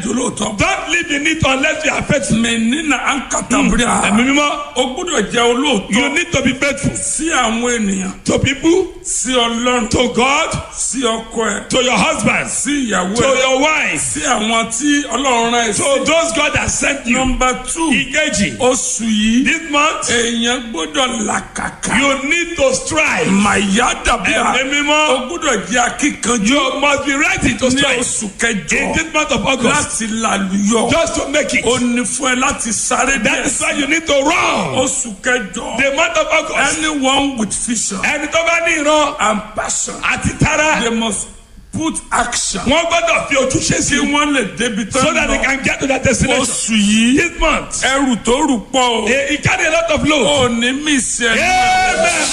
àjò lóòótọ́. Don't live in it unless you are faithful. mẹ nínà ankatabria. Ẹ̀mí mímọ́. o gbúdọ̀ jẹ́ olóòótọ́. You need to be faithful sí àwọn ènìyàn. to people, sí ọlọ́run. to God, sí ọkọ ẹ. to your husband, sí ìyàwó to ẹ. your wife, sí àwọn tí ọlọ́run rán ẹ sí. to those God has sent you. nọmba two. Ìkejì. oṣù yìí. This month, èèyàn gbọ́dọ̀ làkàkà. you need to strive. màyà dàbíà. Ẹ̀mí mímọ́. o gbọ́dọ̀ jẹ́ akíkanjú. You must be ready to ní strive. oṣù In kẹjọ. this month of August, láti làlùyọ. just to make it. ó ní fún ẹ láti sáré That is why you need to run. oṣù kẹjọ. The month of August. anyone with vision Ẹni tó bá ní ìran and passion. àti tara. they must put action. Wọ́n gbọ́dọ̀ fi ojúṣe kí sí. wọ́n lè débi tán So that they can get to their destination. oṣù yìí This month. ẹrù tó rù pọ̀ o. He carry a lot of load. ò ní mí sí ẹni. Amen.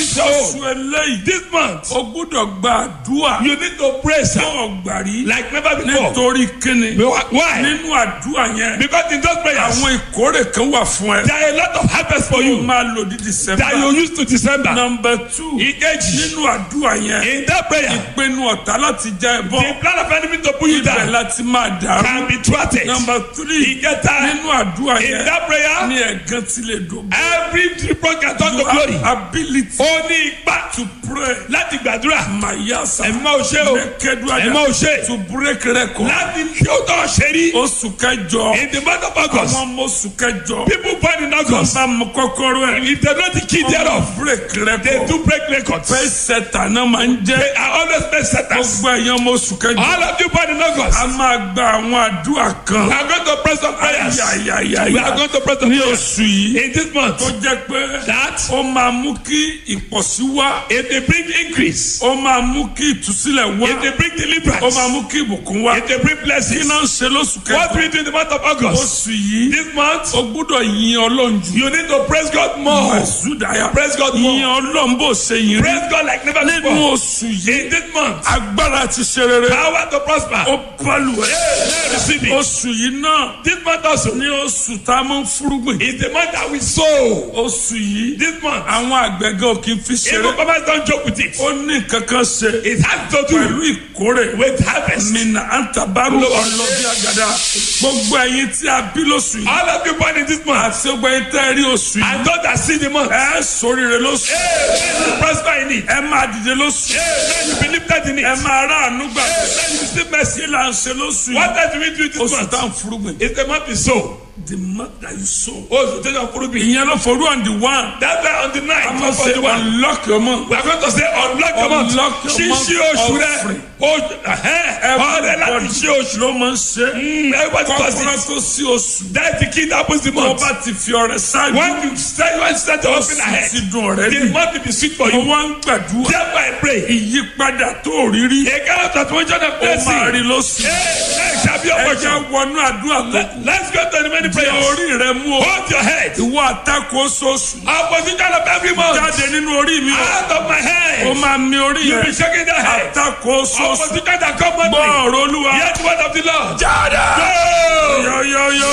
oṣù eléyìí. This month. o gbúdọ̀ gba àdúrà. You need to pray, sir. yóò gbà rí. Like never before. nítorí kíni. Why? nínú àdúrà yẹn. Because in those prayers, àwọn ìkórè kan wà fún ẹ. there are a lot of harvest for o you máa lò ní december. that you use to December. number two. Ìkejì. nínú àdúrà yẹn. In that prayer, ìpinnu ọ̀tá láti já ẹ bọ́. the plan of enemy to pull you ibẹ̀ down láti máa dàrú. can be thwarted. number three. Ìkẹta. nínú àdúrà In yẹn. that prayer, ní ẹ̀gán tí lè dùn. every reproach can turn to you glory. have ability Ó ní ipa to pray. láti gbàdúrà. mayasa. Ẹ̀mí máa ò ṣe o. mẹ́kẹ́dúrà Ẹ̀mí máa ò ṣe. to break record. Láti tí ó tọ́ ṣe rí. oṣù kẹjọ. In the month of August, àwọn ọmọ oṣù kẹjọ. people born in August, bá mọ kọ́kọ́rọ́ ẹ̀. if they know the key thereof, break they record. do break records. fẹ́ sẹ́tà náà máa ń jẹ́. They are always best setters. gbogbo ẹ̀yàn ọmọ oṣù kẹjọ. All of you born in August, a máa gba àwọn àdúrà kan. we are going to pray some prayers. Ayayayaya. We are going to pray some ní prayers. oṣù yìí. In this month, tó jẹ́ pé that ó máa mú kí ìpọ̀sí wá. if they bring increase, ó máa mú kí ìtúsílẹ̀ wá. if they bring ó deliverance, máa mú kí ìbùkún wá. if they bring kí blessings, náà ń ṣe lóṣù what kẹjọ. we do in the month of August, oṣù yìí this month, ó gbúdọ̀ yin ọlọ́run jù. you need to praise God more. Ẹ̀sùdáyà. Praise God yin more. ọlọ́run bó ṣe yin rí. Praise God like never nínú before. oṣù yìí In this month, agbára ti ṣe rere. power to prosper. ó bọ́lù ẹ̀. Hey, receive it. oṣù yìí náà This month also ní oṣù tá a máa ń fúrúgbìn. is the month that we sow. oṣù yìí This month, àwọn àgbẹ̀gẹ́ ò kì í fi even ṣeré. farmers don't joke with it. ó ní kankan ṣe It has to pẹ̀lú do ìkórè. with harvest. mina antabaru ọlọ́bí àgàdà gbogbo ẹ̀yin tí a bí lóṣù yìí All of you born in this month, àti gbogbo ẹ̀yin tẹ́ ẹ rí oṣù yìí and those that see the month, ẹ sóríire lóṣù hey, you prosper in it. ẹ máa dìde lóṣù Hey, you be lifted in ẹ it. máa ráàánú gbà Hey, you receive mercy. kí là ń ṣe lóṣù What yìí does we do this oṣù month? tá à ń furugbìn It's the month we sow. the month that you sow. Oṣù tó yàn fúru bí. ìyẹn ló forú on the one That's why on the a night máa of ṣe the one. unlock your month We are going to say unlock your month. Unlock your month Ṣíṣí oṣù rẹ̀. offering. Oṣù ọ̀rẹ́ láti everybody ṣí oṣù. ló máa ń ṣe Everybody does kọ́kọ́rọ́ it. tó sí oṣù That's the key that opens the tó month. bá ti fi ọrẹ ṣáájú When you start, when you start to open oṣù ahead, ti dùn ọ̀rẹ́ the bí month will be sweet for mo you. wá ń gbàdúrà Therefore I pray. ìyípadà tó rí rí A kind of transformation of ó máa rí blessing. lóṣù Hey, hey, shall be ẹ your jẹ́ portion. wọnú àdúrà tó Let- Let's go to the many di prayers. orí rẹ mú o Hold your head. ìwọ àtakò oṣooṣù Opposition of every month. jáde nínú orí mi o Out of my ó head. máa mi orí You be rẹ shaking the head. àtakò oṣooṣù Opposition that come gbọ́ monthly. ọ̀rọ̀ olúwa Hear the word of the Lord. jáde Go. yọyọyọ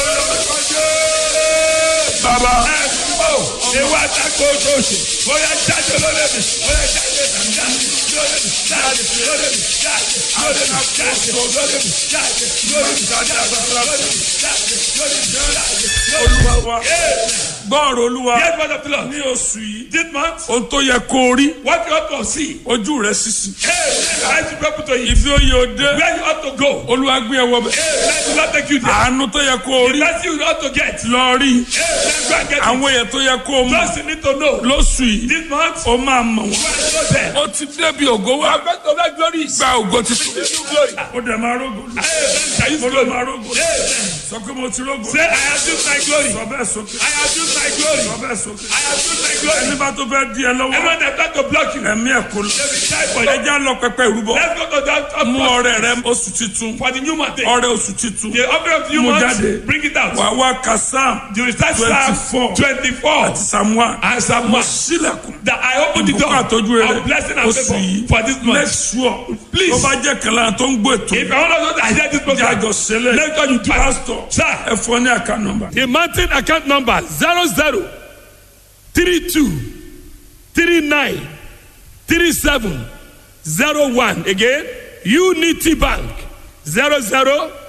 bàbá Ewa tako oṣooṣù. Bóyá jáde lórí mi. Bóyá jáde jáde lórí mi. Jáde lórí mi. Jáde lórí mi. Jáde lórí mi. Jáde lórí mi. Jáde lórí mi. Jáde lórí mi. Jáde olúwa wa Hey. gbọ́ ọ̀rọ̀ olúwa Hear the word of the Lord. ní oṣù yìí This month, ohun tó yẹ kó o rí what you ought to see. ojú rẹ sísì Hey, let the people to eat. ibi ó yẹ o dé Where you ought to go. olúwa gbé ẹ wọ bẹ Hey, let the Lord take you there. àánú tó yẹ kó o The rí blessing you ought to get. lọ rí Hey, let's go and get it. àwọn èèyàn tó yẹ kó o mọ Just you need to know. lóṣù yìí This month, ó máa mọ̀ wọ́n. you are so there. ó ti débi ògo wá I'm going to that glory. gba ògo titun. New glory. ó dẹ̀ máa rógo lù. Hey, mo ló máa rógo lù. Hey, sọ pé mo ti rógo. Say, I have used my glory. sọ bẹ́ẹ̀ sókè. I have used my glory. sọ bẹ́ẹ̀ sókè. I have used my glory. ẹni bá tó fẹ́ di ẹ lọ́wọ́. Everyone that tried to block you, ẹ̀mí ẹ̀ kò lọ. they will die for ẹ you. já lọ pẹpẹ ìrúbọ. Let's go to that of mú course, ọrẹ rẹ oṣù titun. for the new month. ọrẹ oṣù titun. The offering of the new Mú month, jáde. bring it out. wà wá ka sam You will start 24. Psalm 24 àti sam one. and Psalm 1. sílẹ̀kùn. That I open the door Ìbùkún àtọ́jú rere. of blessing and Oṣù favor yìí. for this make month. sure. Please. tó bá jẹ́ kẹlẹ́ tó ń gbọ́ ètò. If I want to know that I hear this program, jájọ sílẹ̀. let God you do it. pastor. Sir. ẹ fọ ní àká nọ́mbà. The mountain account number zero zero three two three nine three seven zero one again Unity Bank zero zero